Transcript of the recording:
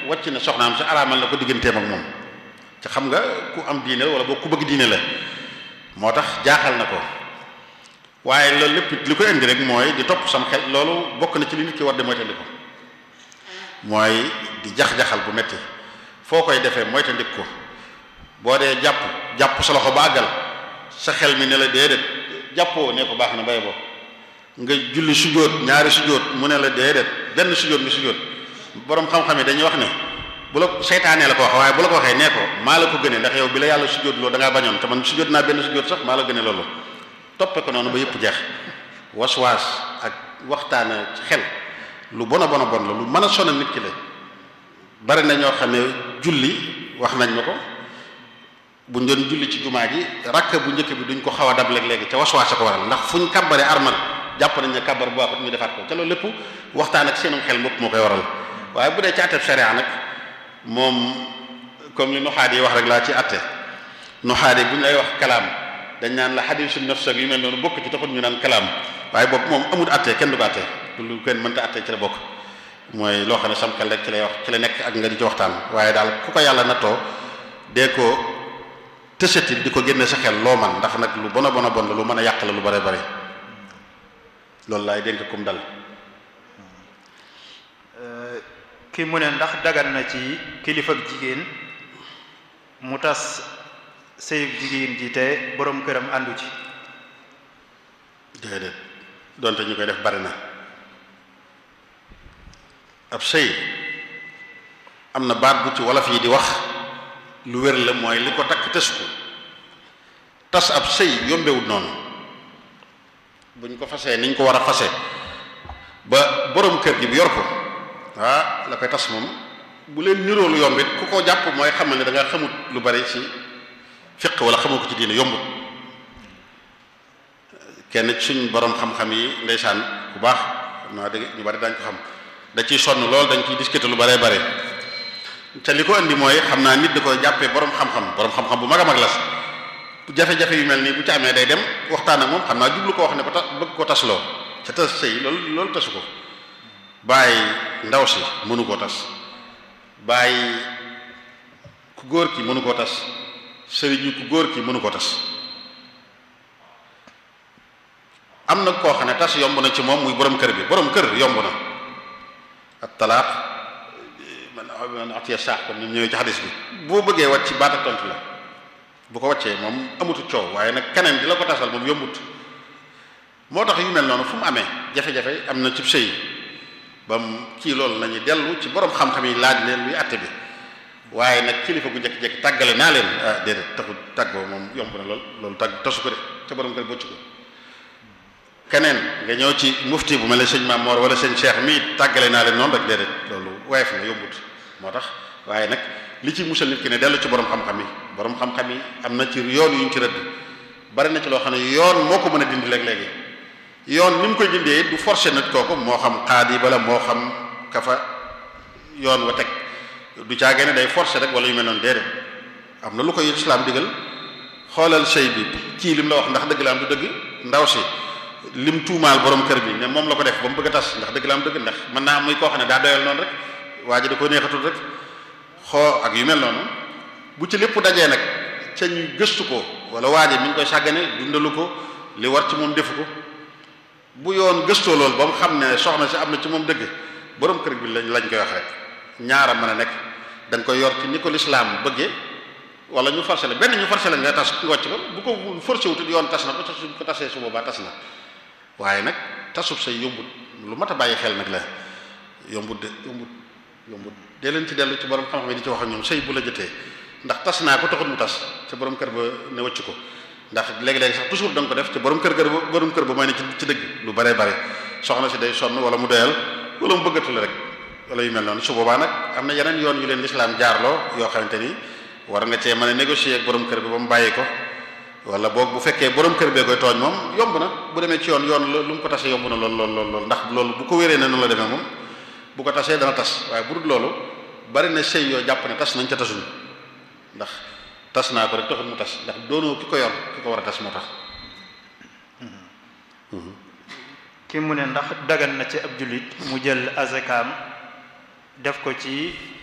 wàcc na soxnaam si araamal na ko digganteem ak moom te xam nga ku am diine la wala boo ku bëgg diine la moo tax jaaxal na ko waaye loolu lépp li ko indi rek mooy di topp sam xel loolu bokk na ci li nit ki war di moytandi ko mooy di jax-jaxal bu metti foo koy defee moytandik ko boo dee jàpp jàpp sa loxo ba àggal sa xel mi ne la déedéet jàppoo ne ko baax na bay bo nga julli sujjóot ñaari sujjóot mu ne la déedéet benn sujjóot nga sujjóot boroom xam-xam yi dañuy wax ne bu la seytaanee la ko wax waaye bu la ko waxee nee ko maa la ko gënee ndax yow bi la yàlla sujjóot loolu da ngaa bañoon te man sujjóot naa benn sujjóot sax maa la gënee loolu toppe ko noonu ba yëpp jeex waswaas ak waxtaana ci xel lu bon a bon a bon la lu mën a sonal nit ki la bari na ñoo xam ne julli wax nañ ma ko buñ doon julli ci jumaa ji rakk bu njëkk bi duñ ko xaw a dab léegi ca waswaas a ko waral ndax fuñ kàbbare armal jàpp nañ ne kàbbar bu baaxut ñu defaat ko ca loolu lépp waxtaan ak seenum xel mopp moo koy waral waaye bu dee ci àtteb sharia nag moom comme li nuxaat yi wax rek laa ci àtte nuxaat yi bu ñu lay wax kalaam dañ naan la xadiisu nafs ak yu mel noonu bokk ci taxul ñu naan kalaam waaye boobu moom amul àtte kenn du ko àtte lu kenn mënta àtte ci la bokk mooy loo xam ne sam xel rek ci lay wax ci la nekk ak nga di ci waxtaan waaye daal ku ko yàlla nattoo dee ko tësati di ko génne sa xel loo man ndax nag lu bon a bon a bon la lu mën a yàq la lu bare bare loolu laay dénk kum dal ki mu ne ndax dagan na ci kilifa ak jigéen mu tas sëyub jigéen ji te boroom këram àndu ci déedéet donte ñu koy def bari na ab sëy am na baat bu ci wolof yi di wax lu wér la mooy li ko takk tës ko tas ab sëy yombewut noonu buñ ko fasee niñ ko war a fase ba boroom kër gi bi yor ko ah la koy tas moom bu leen niroo lu yombit ku ko jàpp mooy xamal ne da nga xamut lu bari ci fiq wala xamoo ko ci diine yombut kenn suñ borom xam-xam yi ndeysaan bu baax xam naa dégg ñu bari dañ ko xam da ciy sonn lool dañ ciy discuter lu baree bare te li ko andi mooy xam naa nit da koy jàppee borom xam-xam borom xam-xam bu mag a mag la jafe-jafe yu mel nii bu ci amee day dem waxtaan ak moom xam naa jublu ko wax ne ko ta bëgg ko tasloo ca tas sëy loolu loolu tasu ko bàyyi ndaw si mënu koo tas bàyyi ku góor ki mënu koo tas sëriñu ku góor ki mënu koo tas am na koo xam ne tas yomb na ci moom muy borom kër bi borom kër yomb na ak talaaq man man atiya saax comme ni ñëwee ci xadis bi boo bëggee wàcc ci baat ak tontu la bu ko wàccee moom amutu coow waaye nag keneen di la ko tasal moom yombut moo tax yu mel noonu fu mu amee jafe-jafe am na ci sëy ba mu kii loolu nañu dellu ci borom xam-xam yi laaj leen luy àtte bi waaye nag kilifa gu njëkk-njëkk tàggale naa leen ah déedéet taxu tàggoo moom yomb na lool loolu tàgg tasu ko de ca borom kër bocc ko keneen nga ñëw ci mufti bu mel ne sëñ Mamor wala sëñ Cheikh mii tàggale naa leen noonu rek déedéet loolu woyof na yombut moo tax waaye nag li ci musal nit ki ne dellu ci borom xam-xam yi borom xam-xam yi am na ci yoon yu ñu ci rëdd bari na ci loo xam ne yoon moo ko mën a dindi léeg-léegi yoon ni mu koy dindee du forcer nit kooku moo xam xaadi bala moo xam ka fa yoon wa teg du caagee ne day forcer rek wala yu mel noonu déedéet am na lu koy islam digal xoolal sëy bi kii lim la wax ndax dëgg la am du dëgg ndaw si lim tuumaal borom kër bi ne moom la ko def ba mu bëgg a tas ndax dëgg la am dëgg ndax mën naa muy koo xam ne daa doyal noonu rek waa ji da ko neexatul rek xoo ak yu mel noonu bu ci lépp dajee nag ca ñu gëstu ko wala waa ji mi ngi koy sàggane dundalu ko li war ci moom defu ko bu yoon gëstoo loolu ba mu xam ne soxna si am na ci moom dëgg borom kër bi lañ lañ koy wax rek ñaara mën a nekk da nga koy yor ci ni ko lislaam bëggee wala ñu forcé la benn ñu forcé la nga tas nga wàcc ko bu ko forcé wutut yoon tas na ko su ko tasee su boobaa tas na waaye nag tasub say yombut lu mat a bàyyi xel nag la yombut de yombut yombut dee leen ci dellu ci borom xam-xam yi di ci wax ak ñoom sëy bu la jotee ndax tas naa ko taxut mu tas ca borom kër ba ne wàcc ko ndax léegi-léegi sax toujours da nga ko def ca borom kër ga borom kër ba mooy ne ci ci dëgg lu bare bare soxna si day sonn wala mu doyal wala mu bëggatu la rek wala yu mel noonu su boobaa nag am na yeneen yoon yu leen lislaam jaarloo yoo xamante ni war nga cee mën a négocier ak borom kër bi ba mu bàyyi ko wala boog bu fekkee borom kër bee koy tooñ moom yomb na bu demee ci yoon yoon lu mu ko tasee yomb na lool lool lool lool ndax loolu bu ko wéree ne noonu la demee moom bu ko tasee dana tas waaye bu dul loolu bari na sëy yoo jàpp ne tas nañ ca tasuñ ndax tas naa ko rek taxul mu tas ndax doonoo ki ko yor ki ko war a tas moo tax ki mu ne ndax dagan na ci ab jullit mu jël azakaam def ko ci